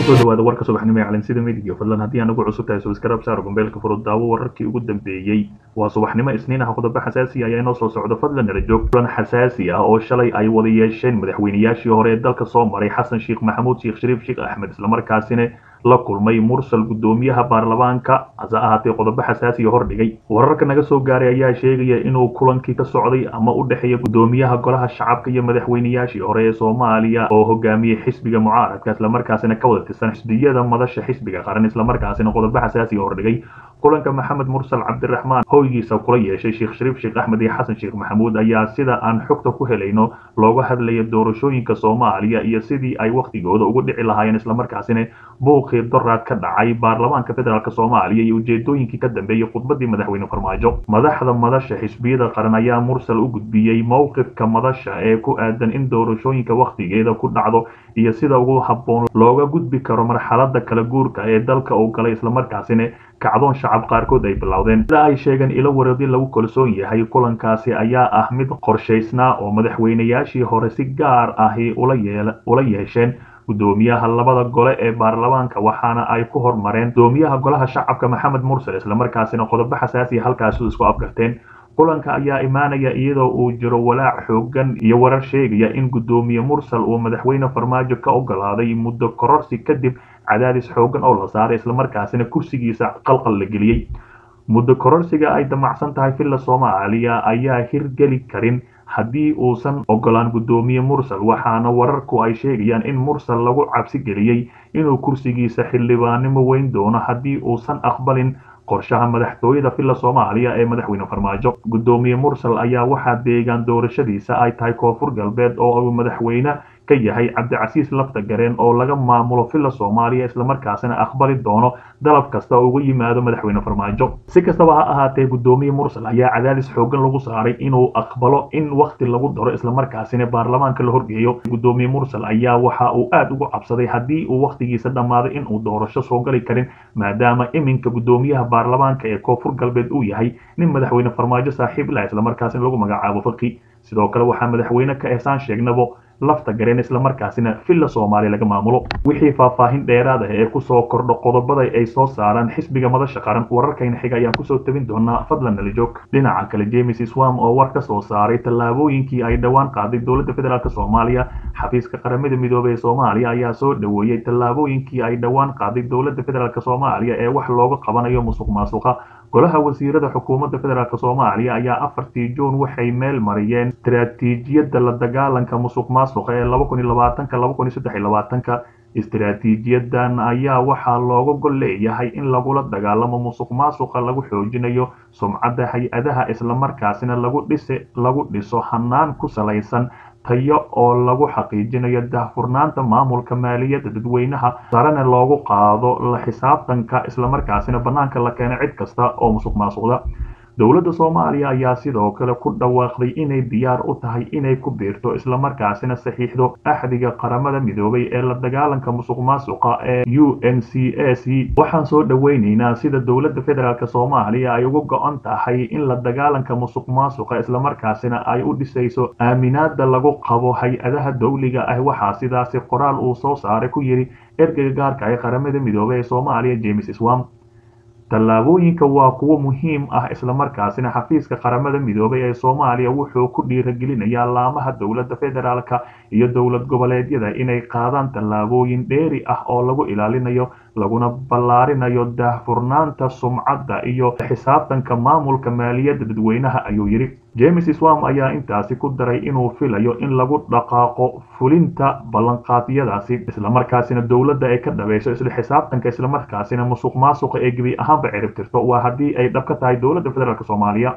kusoo dhawaada warka subaxnimo ee calansida midiga fadlan haddii aan ugu cusub tahay subscribe saar gombeelka furud daawo wararkii ugu dambeeyey waa subaxnimo isniin ah qodobo xasaasi ayaa inoo soo socdo fadlan nala joog kulan xasaasi ah oo shalay ay wada yeesheen madaxweynayaashii hore ee dalka soo maray xasan sheekh maxamuud sheekh shariif sheekh axmed islamarkaasina la kulmay mursal gudoomiyaha baarlamaanka hase ahaatee qodobo xasaasiya hordhigay wararka naga soo gaaray ayaa sheegaya inuu kulankii ka socday ama u dhexeeya gudoomiyaha golaha shacabka iyo madaxweynayaashii hore ee soomaaliya oo hogaamiyey xisbiga mucaaradka islamarkaasina ka wada tirsan xisbiyada madasha xisbiga qaran islamarkaasina qodobo xasaasiya hordhigay kulanka maxamed mursal cabdiraxmaan hoygiisa kula yeeshay sheekh shariif sheekh axmed iyo xasan sheekh maxamuud ayaa sida aan xogta ku helayno looga hadlaya doorashooyinka soomaaliya iyo sidii ay wakhtigooda ugu dhici lahaayeen islamarkaasina buuqii doraad ka dhacay baarlamaanka federaalk soomaaliya iyo ujeedooyinkii ka dambeeyey khudbadii madaxweyne farmaajo madaxda madasha xisbiyada qaran ayaa mursal u gudbiyey mowqifka madasha ee ku aadan in doorashooyinka wakhtigeeda ku dhacdo iyo sida ugu habboon looga gudbi karo marxalada kala guurka ee dalka uu galay islamarkaasina kacdoon shacab qaarkood ay bilowdeen sida ay sheegeen ilo wareedin lagu kalsoon yahay kulankaasi ayaa ah mid qorshaysnaa oo madaxweynayaashii hore si gaar ahi ula yeesheen gudoomiyaha labada gole ee baarlamaanka waxaana ay ku hormareen gudoomiyaha golaha shacabka maxamed mursal islamarkaasina qodobo xasaasiya halkaasi isku afgarteen kulanka ayaa imaanaya iyadoo uu jiro walaac xoogan iyo warar sheegaya in gudoomiye mursal uu madaxweyne farmaajo ka ogolaaday muddo kororsi kadib cadaadis xoogan oo la saaray islamarkaasina kursigiisa qalqal la geliyey muddo kororsiga ay damacsan tahay villa soomaaliya ayaa hirgeli karin haddii uusan ogolaan gudoomiye mursal waxaana wararku ay sheegayaan in mursal lagu cabsi geliyey inuu kursigiisa xildhibaanimo weyn doono haddii uusan aqbalin qorshaha madaxtooyada villa soomaaliya ee madaxweyne farmaajo gudoomiye mursal ayaa waxaa deegaan doorashadiisa ay tahay koonfur galbeed oo uu madaxweyne ka yahay cabdicasiis lafta gareen oo laga maamulo villa soomaaliya islamarkaasina aqbali doono dalab kasta oo uga yimaado madaxweyne farmaajo si kastaba ha ahaatee gudoomiye mursal ayaa cadaadis xoogan lagu saaray inuu aqbalo in wakhti lagu daro islamarkaasina baarlamaanka la horgeeyo gudoomiye mursal ayaa waxa uu aad ugu cabsaday haddii uu wakhtigiisa dhammaaday inuu doorasho soo gali karin maadaama iminka gudoomiyaha baarlamaanka ee koonfur galbeed uu yahay nin madaxweyne farmaajo saaxiib lah islamarkaasina lagu magacaabo faqi sidoo kale waxaa madaxweyne ka ehsaan sheegnabo lafta gareen islamarkaasina villa soomaaliya laga maamulo wixii faahfaahin dheeraad ah ee kusoo kordho qodobada ay soo saaraan xisbiga madasha qaran wararkayna xiga ayaan kusoo tabin doonaa fadlan nala joog dhinaca kale james swam oo war ka soo saaray tallaabooyinkii ay dhowaan qaaday dowladda federaalk soomaaliya xafiiska qaramada midoobey ee soomaaliya ayaa soo dhoweeyey tallaabooyinkii ay dhowaan qaaday dowladda federaalk soomaaliya ee wax looga qabanayo musuq maasuqa golaha wasiirada xukuumadda federaalk soomaaliya ayaa afartii juun waxay meel mariyeen istiraatiijiyadda la dagaalanka musuq maasuqa ee laba kun iyo labaatanka laba kun iyo saddex iyo labaatanka istiraatiijiyadan ayaa waxaa looga gol leeyahay in lagula dagaalamo musuq maasuqa lagu xoojinayo sumcadda hay-adaha islamarkaasina lagu dhise lagu dhiso hanaan ku salaysan tayo oo lagu xaqiijinayo daahfurnaanta maamulka maaliyadda dadweynaha sarena loogu qaado la xisaabtanka islamarkaasina bannaanka la keeno cid kasta oo musuq maasuqda dowladda soomaaliya ayaa sidoo kale ku dhawaaqday inay diyaar u tahay inay ku biirto islamarkaasina saxiixdo axdiga qaramada midoobay ee la dagaalanka musuq maasuqa ee u n c a c waxaan soo dhoweyneynaa sida dowladda federaalk soomaaliya ay uga go-an tahay in la dagaalanka musuq maasuqa islamarkaasina ay u dhisayso aaminaada lagu qabo hay-adaha dowliga ah waxaa sidaasi qoraal uu soo saaray ku yidhi ergeyga gaarka ee qaramada midoobey ee soomaaliya james swam tallaabooyinka waa kuwo muhiim ah islamarkaasina xafiiska qaramada midoobay ee soomaaliya wuxuu ku dhiiragelinayaa laamaha dowladda federaalka iyo dowlad goboleedyada inay qaadaan tallaabooyin dheeri ah oo lagu ilaalinayo laguna ballaarinayo daahfurnaanta sumcadda iyo xisaabtanka maamulka maaliyadda dadweynaha ayuu yidhi james swam ayaa intaasi ku daray inuu filayo in lagu dhaqaaqo fulinta ballanqaadyadaasi islamarkaasina dowladda ay ka dhabayso isla xisaabtanka islamarkaasina musuq maasuqa ee gebi ahaanba ciribtirto waa haddii ay dhab ka tahay dowladda federaalk soomaaliya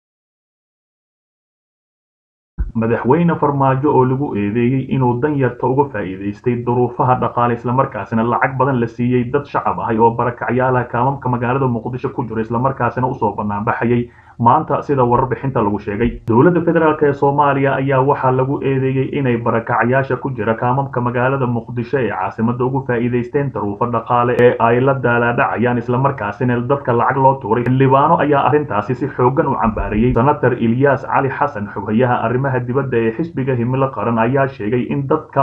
madaxweyne farmaajo oo lagu eedeeyey inuu danyarta uga faa'iidaystay duruufaha dhaqaale islamarkaasina lacag badan la siiyey dad shacab ahay oo barakacyaalaha kaamamka magaalada muqdisho ku jira islamarkaasina usoo banaanbaxayay maanta sida warbixinta lagu sheegay dowladda federaalk ee soomaaliya ayaa waxaa lagu eedeeyey inay barakacyaasha ku jira kaamamka magaalada muqdisho ee caasimada ugu faa'iidaysteen daruufo dhaqaale ee ay la daalaadhacayaan islamarkaasina dadka lacag loo tuuray xildhibaano ayaa arrintaasi si xoogan u cambaariyey senator ilyaas cali xasan xoghayaha arrimaha dibadda ee xisbiga himilo qaran ayaa sheegay in dadka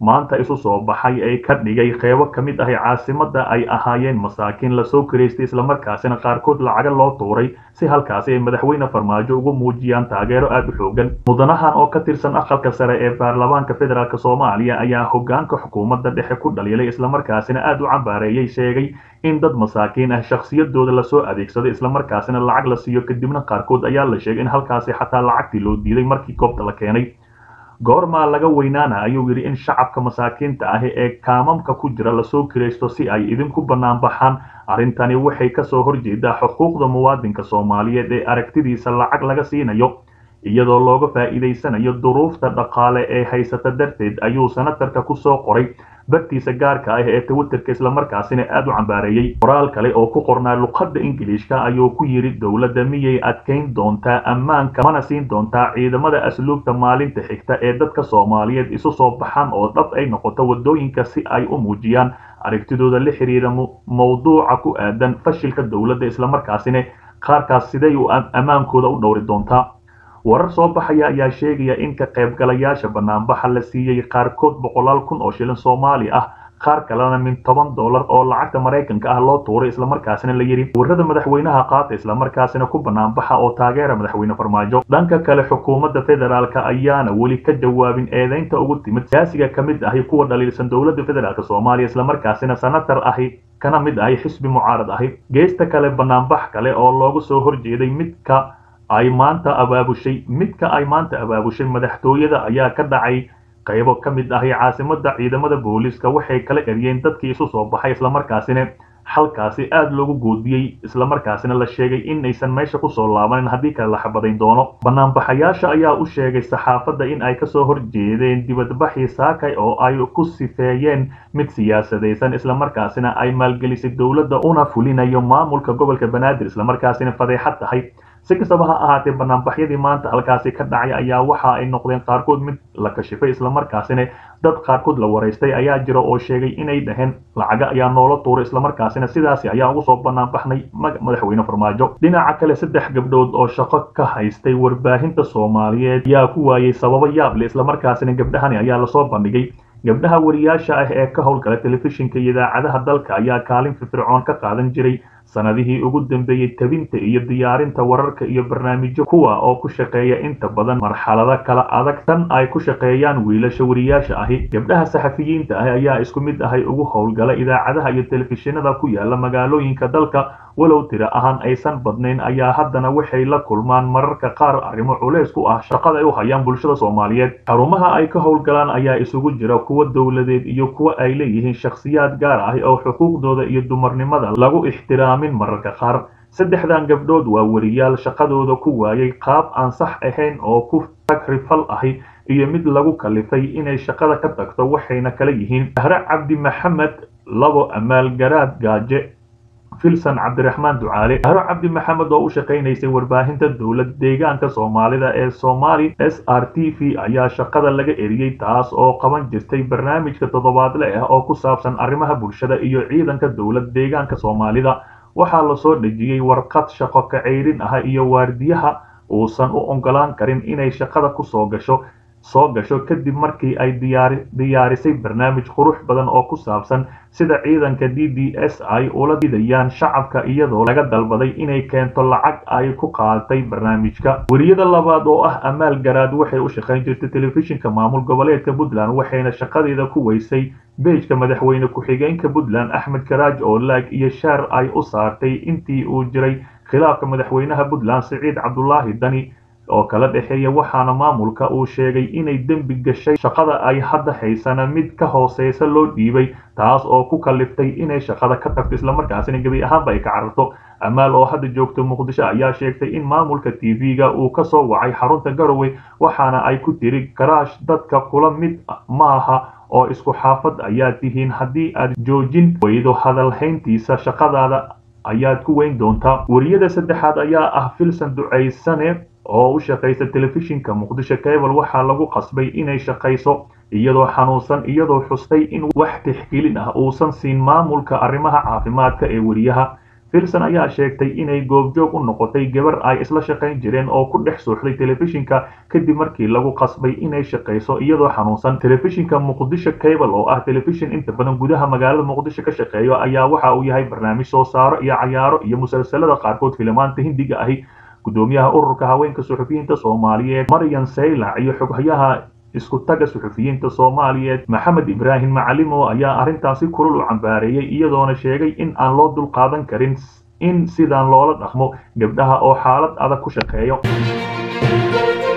maanta isu soo baxay ee ka dhigay qeybo ka mid ahi caasimadda ay ahaayeen masaakiin lasoo kiraystay islamarkaasina qaarkood lacaga loo tuuray si halkaasi ay madaxweyne farmaajo ugu muujiyaan taageero aada u xoogan mudanahan oo ka tirsan aqalka sare ee baarlamaanka federaalk soomaaliya ayaa hogaanka xukuumadda dhexe ku dhaliilay islamarkaasina aada u cambaareeyey sheegay in dad masaakiin ah shakhsiyadooda lasoo adeegsado islamarkaasina lacag la siiyo kadibna qaarkood ayaa la sheegay in halkaasi xataa lacagtii loo diiday markii goobta la keenay goormaa laga weynaana ayuu yidhi in shacabka masaakiinta ahi ee kaamamka ku jira lasoo kiraysto si ay idinku bannaan baxaan arrintani waxay kasoo horjeedaa xuquuqda muwaadinka soomaaliyeed ee aragtidiisa lacag laga siinayo iyadoo looga faa'iidaysanayo duruufta dhaqaale ee haysata darteed ayuu senatarka kusoo qoray bartiisa gaarka ah ee twitterka islamarkaasina aada u cambaareeyey qoraal kale oo ku qornaa luqadda ingiliishka ayuu ku yidhi dowladda miyay adkayn doontaa ammaanka mana siin doontaa ciidamada asluubta maalinta xigta ee dadka soomaaliyeed isu soo baxaan oo dhab ay noqoto waddooyinka si ay u muujiyaan aragtidooda la xiriira mawduuca ku aadan fashilka dowladda islamarkaasina qaarkaas siday u ammaankooda u dhowri doontaa warar soo baxaya ayaa sheegaya in ka qaybgalayaasha banaanbaxa la siiyey qaarkood boqolaal kun oo shilin soomaali ah qaar kalena min toban dollar oo lacagta maraykanka ah loo tuuray islamarkaasina la yidhi warrada madaxweynaha qaata islamarkaasina ku banaanbaxa oo taageera madaxweyne farmaajo dhanka kale xukuumadda federaalk ayaana weli ka jawaabin eedeynta ugu timid siyaasiga ka mid ahi kuwa dhaliilsan dowladda federaalk soomaaliya islamarkaasina senatar ahi kana mid ahi xisbi mucaarad ahi geesta kale banaanbax kale oo loogu soo horjeeday midka ay maanta abaabushay midka ay maanta abaabushay madaxtooyada ayaa ka dhacay qaybo ka mid ahi caasimadda ciidamada booliiska waxay kala eryeen dadkii isu soo baxay islamarkaasina halkaasi aada loogu goodiyey islamarkaasina la sheegay inaysan meesha kusoo laabanin haddii kale la xabadayn doono banaanbaxayaasha ayaa u sheegay saxaafadda in ay kasoo horjeedeen dibadbaxii saakay oo ay ku sifeeyeen mid siyaasadaysan islamarkaasina ay maalgelisay dowladda una fulinayo maamulka gobolka banaadir islamarkaasina fadeexad tahay si kastaba ha ahaatee banaanbaxyadii maanta halkaasi ka dhacay ayaa waxa ay noqdeen qaarkood mid la kashifay islamarkaasina dad qaarkood la waraystay ayaa jira oo sheegay inay dhaheen lacaga ayaa noola tuuray islamarkaasina sidaasi ayaa ugu soo banaanbaxnay madaxweyne farmaajo dhinaca kale saddex gabdhood oo shaqo ka haystay warbaahinta soomaaliyeed ayaa ku waayey sababo yaable islamarkaasina gabdhahani ayaa lasoo bandhigay gabdhaha wariyaasha ah ee ka howlgala telefishinka iyo idaacadaha dalka ayaa kaalin firfircoon ka qaadan jiray sanadihii ugu dambeeyey tabinta iyo diyaarinta wararka iyo barnaamijyo kuwa oo ku shaqeeya inta badan marxalado kala adag tan ay ku shaqeeyaan wiilasha wariyaasha ahi gabdhaha saxafiyiinta ah ayaa isku mid ahay ugu howlgala idaacadaha iyo telefishinada ku yaala magaalooyinka dalka walow tiro ahaan aysan badnayn ayaa haddana waxay la kulmaan mararka qaar arrimo culays ku ah shaqada ay u hayaan bulshada soomaaliyeed xarumaha ay ka howlgalaan ayaa isugu jira kuwa dowladeed iyo kuwa ay leeyihiin shakhsiyaad gaar ah oo xuquuqdooda iyo dumarnimada lagu ixtiraamin mararka qaar saddexdan gabdhood waa wariyaal shaqadooda ku waayay qaab aan sax ahayn oo ku tagrifal ahi iyo mid lagu kalifay inay shaqada ka tagto waxayna kala yihiin dahre cabdi maxamed labo amaal garaad gaaje filsan cabdiraxmaan ducaale dahro cabdi maxamed oo u shaqaynaysay warbaahinta dowlad deegaanka soomaalida ee somali s r t v ayaa shaqada laga eriyey taas oo qaban jirtay barnaamijka toddobaadle ah oo ku saabsan arrimaha bulshada iyo ciidanka dowlad deegaanka soomaalida waxaa lasoo dhejiyey warqad shaqo kaceyrin ah iyo waardiyaha uusan u ogolaan karin inay shaqada kusoo gasho soo gasho kadib markii ay diyaarisay barnaamij qurux badan oo ku saabsan sida ciidanka d d s ay ula didayaan shacabka iyadoo laga dalbaday inay keento lacag ay ku qaadatay barnaamijka weriyada labaad oo ah amaal garaad waxay u shaqayn jirtay telefishinka maamul goboleedka puntland waxayna shaqadeeda ku weysay beejka madaxweyne ku-xigeenka puntland axmed karaaj oo laag iyo shaar ay u saartay intii uu jiray khilaafka madaxweynaha puntland siciid cabdulaahi dani oo kala dhexeeya waxaana maamulka uu sheegay inay dembi gashay shaqada ay hadda haysana mid ka hooseysa loo dhiibay taas oo ku kaliftay inay shaqada ka tagto islamarkaasina gebi ahaanba ay ka cararto amaal oo hadda joogto muqdisho ayaa sheegtay in maamulka t v-ga uu ka soo wacay xarunta garowe waxaana ay ku tiri garaash dadka kula mid maaha oo isku xaafad ayaa tihiin haddii aad joojin weydo hadalhayntiisa shaqadaada ayaad ku weyn doontaa weriyada saddexaad ayaa ah filsan ducaysane oo u shaqaysa telefishinka muqdisho cable waxaa lagu qasbay inay shaqayso iyadoo xanuunsan iyadoo xustay in wax tixgelin ah uusan siin maamulka arrimaha caafimaadka ee weriyaha filson ayaa sheegtay inay goobjoog u noqotay gabar ay isla shaqayn jireen oo ku dhex suuxday telefishinka kadib markii lagu qasbay inay shaqayso iyadoo xanuunsan telefishinka muqdisho cable oo ah telefishin inta badan gudaha magaalada muqdisho ka shaqeeyo ayaa waxa uu yahay barnaamij soo saaro iyo cayaaro iyo musalsalada qaarkood filimaanta hindiga ahi gudoomiyaha ururka haweenka suxufiyiinta soomaaliyeed maryan saylac iyo xoghayaha isku taga suxufiyiinta soomaaliyeed maxamed ibraahim macalimo ayaa arrintaasi kulul u cambaareeyey iyadoona sheegay in aan loo dulqaadan karin in sidaan loola dhaqmo gabdhaha oo xaalad adag ku shaqeeyo